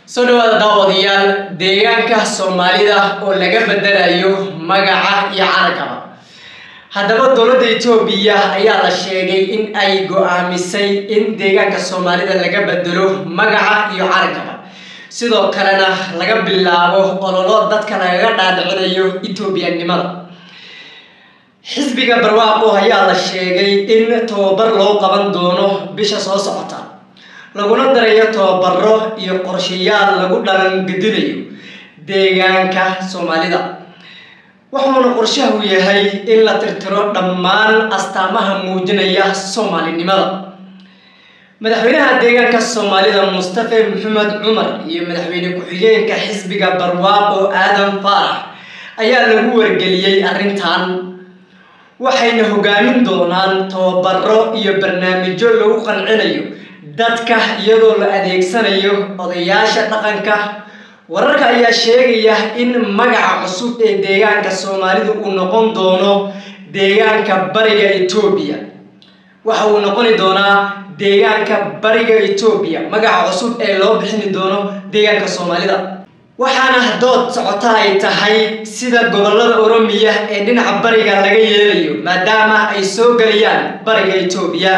soo dhawaada daawadayaal deegaanka soomaalida oo laga bedelayo magaca iyo calankaba haddaba dowladda etoobiya ayaa la sheegay in ay go-aamisay in deegaanka soomaalida laga bedelo magaca iyo calankaba sidoo kalena laga bilaabo ololo dadka lagaga dhaadhicinayo etoobiyanimada xisbiga barwaaqo ayaa la sheegay in tababar loo qaban doono bisha soo socota laguna darayo tababaro iyo qorshayaal lagu dhalangedinayo deegaanka soomaalida wuxuuna qorshahu yahay in la tirtiro dhammaan astaamaha muujinaya soomaalinimada madaxweynaha deegaanka soomaalida mustafe maxamed cumar iyo madaxweyne ku-xigeenka xisbiga barwaaqo aadan faarax ayaa lagu wargeliyey arrintan waxayna hogaamin doonaan tababaro iyo barnaamijyo lagu qancinayo dadka iyadoo la adeegsanayo odayaasha dhaqanka wararka ayaa sheegaya in magaca cusub ee deegaanka soomaalida uu noqon doono deegaanka bariga etoobiya waxa uu noqoni doonaa deegaanka bariga etoobiya magaca cusub ee loo bixini doono deegaanka soomaalida waxaana dood socota ay tahay sida gobolada oromiya ee dhinaca bariga laga yeelayo maadaama ay soo gelayaan bariga etoobiya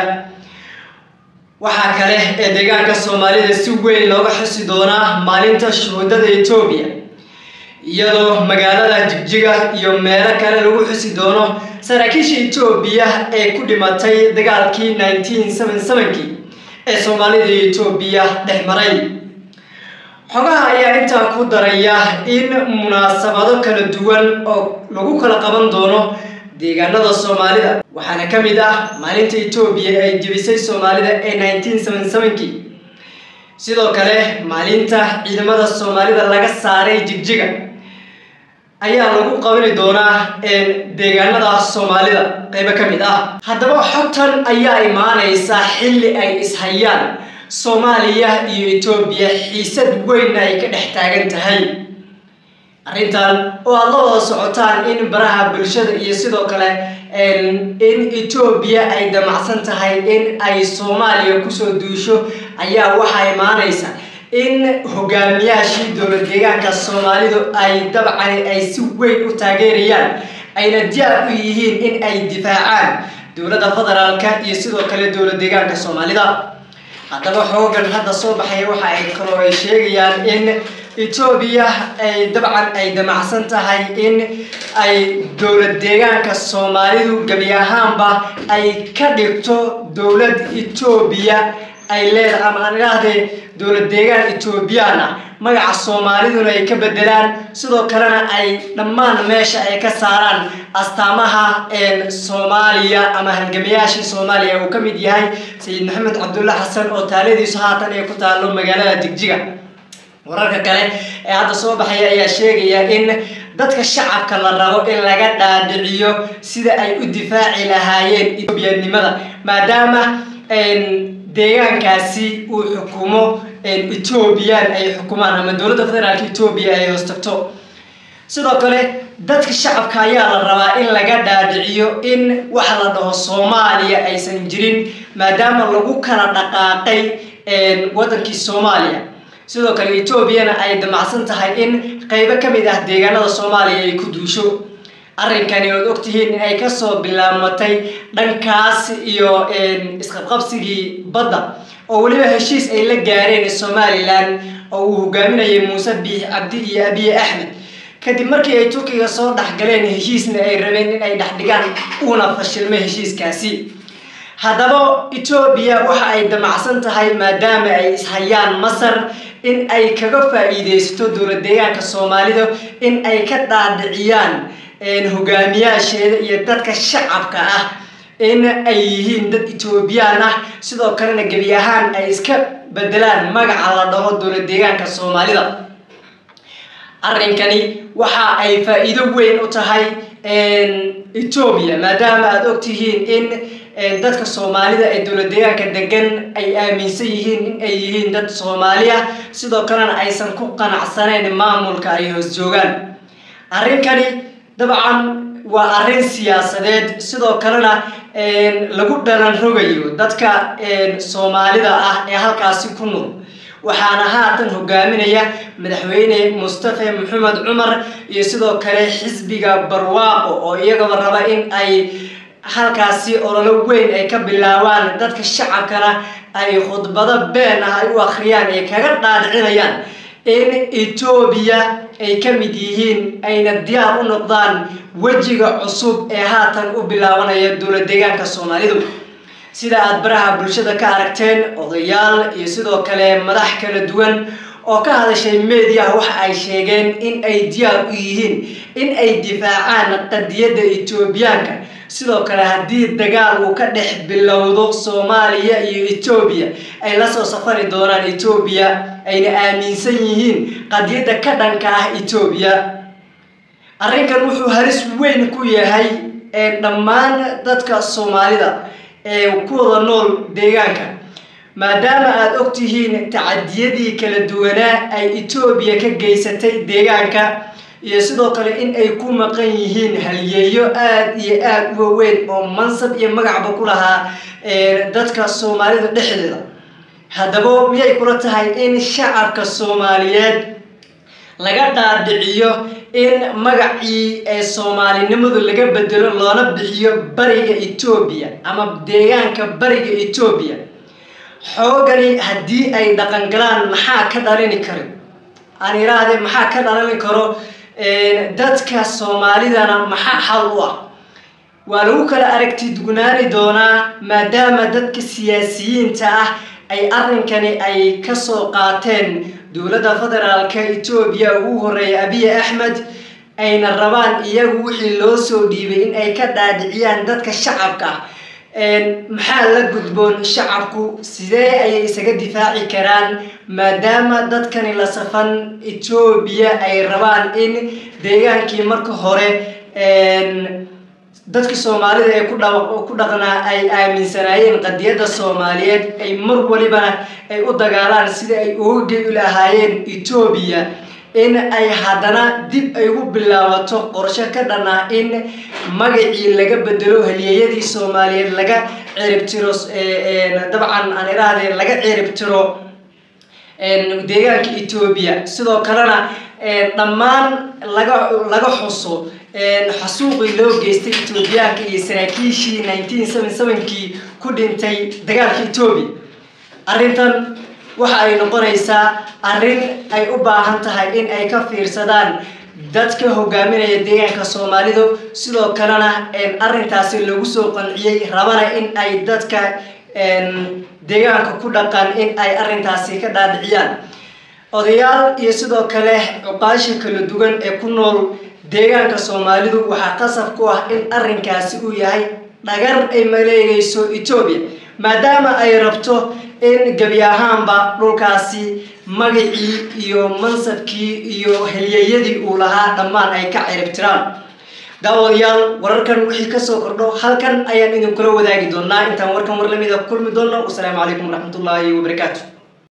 waxaa kale ee deegaanka soomaalida si weyn looga xusi doonaa maalinta shuhuudada etoobiya iyadoo magaalada jigjiga iyo meelo kale lagu xusi doono saraakiisha etoobiya ee ku dhimatay dagaalkii nineteen seven sevenkii ee soomaalida iyo etoobiya dhex maray xogaha ayaa intaa ku daraya in munaasabado kala duwan oo lagu kala qaban doono deegaanada soomaalida waxaana ka mid ah maalinta etoobiya ay jebisay soomaalida ee nineteen seven sevenkii sidoo kale maalinta ciidamada soomaalida laga saaray jigjiga ayaa lagu qabani doonaa deegaanada soomaalida qeybo ka mid ah haddaba xogtan ayaa imaaneysaa xilli ay ishayaan soomaaliya iyo etoobiya xiisad weynna ay ka dhex taagan tahay arrintan oo aada la wada socotaan in baraha bulshada iyo sidoo kale in etoobiya ay damacsan tahay in ay soomaaliya kusoo duusho ayaa waxaa imaaneysa in hogaamiyaashii dowlad deegaanka soomaalidu ay dabcan ay si weyn u taageerayaan ayna diyaar u yihiin in ay difaacaan dowladda federaalka iyo sidoo kale dowlad deegaanka soomaalida haddaba xoogan hadda soo baxaya waxa ay kaloo ay sheegayaan in etoobiya ay dabcan ay damacsan tahay in ay dowlad deegaanka soomaalidu gebi ahaanba ay ka dhigto dowlad etoobiya ay leedahay ama aan idhaahdee dowlad deegaan etoobiyaan ah magaca soomaaliduna ay ka bedelaan sidoo kalena ay dhammaan meesha ay ka saaraan astaamaha soomaaliya ama halgamayaashii soomaaliya uu ka mid yahay sayid maxamed cabdulla xasan oo taaladiisu haatan ay ku taalo magaalada jigjiga wararka kale ee hadda soo baxaya ayaa sheegaya in dadka shacabka la rabo in laga dhaadhiciyo sida ay u difaaci lahaayeen etoobiyanimada maadaama deegaankaasi uu xukumo etoobiyaan ay xukumaan ama dowladda federaalka etoobiya ay hoos tagto sidoo kale dadka shacabka ayaa la rabaa in laga dhaadhiciyo in waxa la dhaho soomaaliya aysan jirin maadaama lagu kala dhaqaaqay waddankii soomaaliya sidoo kale etoobiyana ay damacsan tahay in qeybo ka mid ah deegaanada soomaaliya ay ku duusho arrinkani ood ogtihiin in ay kasoo bilaabmatay dhankaas iyo isqabqabsigii badda oo weliba heshiis ay la gaareen somalilan oo uu hogaaminayay muuse biix cabdi iyo abiye axmed kadib markii ay turkiga soo dhexgaleen heshiisna ay rabeen in ay dhexdhigaan uuna fashilmay heshiiskaasi haddaba etoobiya waxa ay damacsan tahay maadaama ay ishayaan masar in ay kaga faa-iideysato dowlad deegaanka soomaalida in ay ka dhaadhiciyaan hogaamiyaasheeda iyo dadka shacabka ah in ay yihiin dad etoobiyaan ah sidoo kalena gebi ahaan ay iska bedelaan magaca la dhaho dowlad deegaanka soomaalida arrinkani waxa ay faa-iido weyn u tahay etoobiya maadaama aada ogtihiin in dadka soomaalida ee dowlad deegaanka degan ay aaminsan yihiin in ay yihiin dad soomaali ah sidoo kalena aysan ku qanacsaneyn maamulka ay hoos joogaan arrinkani dabcan waa arrin siyaasadeed sidoo kalena lagu dhalan rogayo dadka soomaalida ah ee halkaasi ku nool waxaana haatan hogaaminaya madaxweyne mustafe maxamed cumar iyo sidoo kale xisbiga barwaaqo oo iyagaba raba in ay halkaasi ololo weyn ay ka bilaabaan dadka shacabkana ay khudbado been ah ay u akhriyaan ay kaga dhaadhicinayaan in etoobiya ay ka mid yihiin ayna diyaar u noqdaan wejiga cusub ee haatan u bilaabanaya dowlad deegaanka soomaalidu sida aada baraha bulshada ka aragteen odayaal iyo sidoo kale madax kala duwan oo ka hadashay mediah waxa ay sheegeen in ay diyaar u yihiin in ay difaacaan qadiyadda etoobiyaanka sidoo kale haddii dagaal uu ka dhex bilowdo soomaaliya iyo etoobiya ay lasoo safari doonaan etoobiya ayna aaminsan yihiin qadiyadda ka dhanka ah etoobiya arrinkan wuxuu halis weyn ku yahay dhammaan dadka soomaalida ee ku wada nool deegaanka maadaama aada og tihiin tacadiyadii kala duwanaa ay etoobiya ka geysatay deegaanka iyo sidoo kale in ay ku maqan yihiin halyeeyo aada iyo aada u waaweyn oo mansab iyo magacba ku lahaa dadka soomaalida dhexdeeda haddaba miyay kula tahay in shacabka soomaaliyeed laga dhaadhiciyo in magacii ee soomaalinimadu laga bedelo loona bixiyo bariga etoobiya ama deegaanka bariga etoobiya xoogani haddii ay dhaqangalaan maxaa ka dhalini karo aan idhaahde maxaa ka dhalani karo dadka soomaalidana maxaa xal u ah waa lagu kala aragti dugnaani doonaa maadaama dadka siyaasiyiinta ah ay arrinkani ay kasoo qaateen dowladda federaalka etoobiya ugu horeeya abiy axmed ayna rabaan iyagu wixii loo soo dhiibay in ay ka dhaadhiciyaan dadka shacabka maxaa la gudboon shacabku sidee ayay isaga difaaci karaan maadaama dadkani la safan etoobiya ay rabaan in deegaankii marka hore dadka soomaalida ee ku dhaqnaa ay aaminsanaayeen qadiyadda soomaaliyeed ay mar walibana ay u dagaalaan sida ay uga gei lahaayeen etoobiya in ay haddana dib ay ugu bilaabato qorshe ka dhan ah in magacii laga bedelo halyeeyadii soomaaliyeed laga ciribtiro dabcan aan idhaahde laga ciribtiro deegaanka etoobiya sidoo kalena dhammaan laga laga xuso xasuuqii loo geystay etoobiyaanka iyo saraakiishii nineteen seven sevenkii ku dhintay dagaalka etoobiya arrintan waxa ay noqonaysaa arrin ay u baahan tahay in ay ka fiirsadaan dadka hogaaminaya deegaanka soomaalidu sidoo kalena arrintaasi lagu soo qanciyey rabana in ay dadka deegaanka ku dhaqan in ay arrintaasi ka dhaadhiciyaan odayaal iyo sidoo kale cuqaasha kala duwan ee ku nool deegaanka soomaalidu waxaa qasab ku ah in arrinkaasi uu yahay dhagar ay maleegayso etoobiya maadaama ay rabto in gebi ahaanba dhulkaasi magacii iyo mansabkii iyo helyeeyadii uu lahaa dhammaan ay ka ciribtiraan daawadayaal wararkan wixii kasoo kordho halkan ayaan idinkula wadaagi doonaa intaan warkan war lamida kulmi doono wasalaamu calaykum waraxmatullaahi wabarakaatu